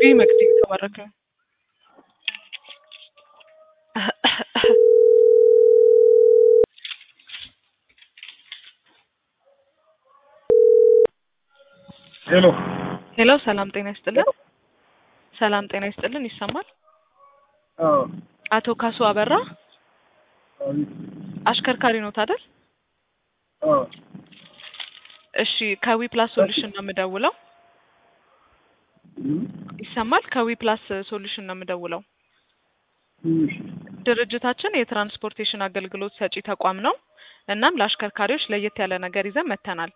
መቅዲ የተባረከ ሄሎ ሄሎ፣ ሰላም ጤና ይስጥልን። ሰላም ጤና ይስጥልን። ይሰማል? አዎ አቶ ካሱ አበራ አቤት አሽከርካሪ ኖት አይደል? አዎ እሺ፣ ከዊ ፕላስ ሶሉሽን ነው የምደውለው። እም፣ ይሰማል? ከዊ ፕላስ ሶሉሽን ነው የምደውለው። እሺ ድርጅታችን የትራንስፖርቴሽን አገልግሎት ሰጪ ተቋም ነው። እናም ለአሽከርካሪዎች ለየት ያለ ነገር ይዘን መጥተናል።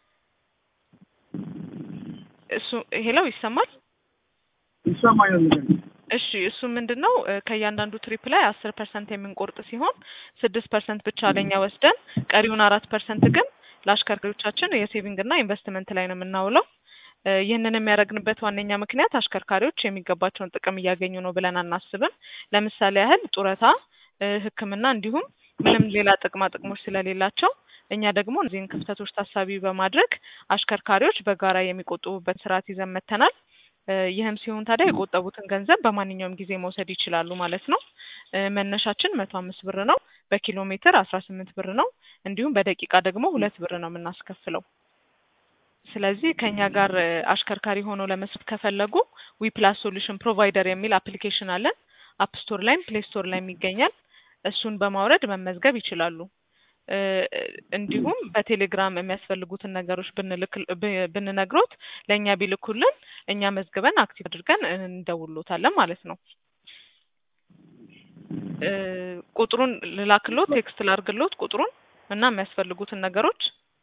እሱ ሄለው ይሰማል? ይሰማኛል ነገር እሺ እሱ ምንድን ነው እ ከእያንዳንዱ ትሪፕ ላይ አስር ፐርሰንት የምንቆርጥ ሲሆን ስድስት ፐርሰንት ብቻ ለኛ ወስደን ቀሪውን አራት ፐርሰንት ግን ለአሽከርካሪዎቻችን የሴቪንግ እና ኢንቨስትመንት ላይ ነው የምናውለው። እ ይህንን የሚያደርግንበት ዋነኛ ምክንያት አሽከርካሪዎች የሚገባቸውን ጥቅም እያገኙ ነው ብለን አናስብም። ለምሳሌ ያህል ጡረታ፣ እ ሕክምና እንዲሁም ምንም ሌላ ጥቅማ ጥቅሞች ስለሌላቸው እኛ ደግሞ እነዚህን ክፍተቶች ታሳቢ በማድረግ አሽከርካሪዎች በጋራ የሚቆጥቡበት ስርዓት ይዘን መጥተናል። እ ይህም ሲሆን ታዲያ የቆጠቡትን ገንዘብ በማንኛውም ጊዜ መውሰድ ይችላሉ ማለት ነው። እ መነሻችን መቶ አምስት ብር ነው። በኪሎ ሜትር አስራ ስምንት ብር ነው። እንዲሁም በደቂቃ ደግሞ ሁለት ብር ነው የምናስከፍለው። ስለዚህ ከኛ ጋር እ አሽከርካሪ ሆነው ለመስራት ከፈለጉ ዊ ፕላስ ሶሉሽን ፕሮቫይደር የሚል አፕሊኬሽን አለን። አፕ ስቶር ላይም ፕሌይ ስቶር ላይም ይገኛል። እሱን በማውረድ መመዝገብ ይችላሉ። እ እንዲሁም በቴሌግራም የሚያስፈልጉትን ነገሮች ብንልክ ብ- ብንነግሮት ለእኛ ቢልኩልን እኛ መዝግበን አክቲቭ አድርገን እንደውሎታለን ማለት ነው። እ ቁጥሩን ልላክሎት፣ ቴክስት ላርግሎት ቁጥሩን እና የሚያስፈልጉትን ነገሮች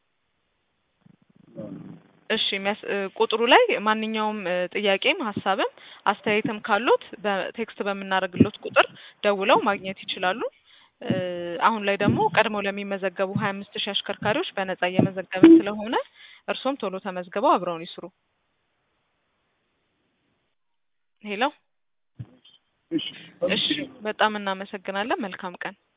እሺ የሚያስ እ ቁጥሩ ላይ ማንኛውም እ ጥያቄም ሀሳብም አስተያየትም ካሉት በቴክስት በምናደርግሎት ቁጥር ደውለው ማግኘት ይችላሉ። እ አሁን ላይ ደግሞ ቀድመው ለሚመዘገቡ ሀያ አምስት ሺህ አሽከርካሪዎች በነጻ እየመዘገብን ስለሆነ እርሶም ቶሎ ተመዝግበው አብረውን ይስሩ። ሄሎ እሺ እሺ፣ በጣም እናመሰግናለን። መልካም ቀን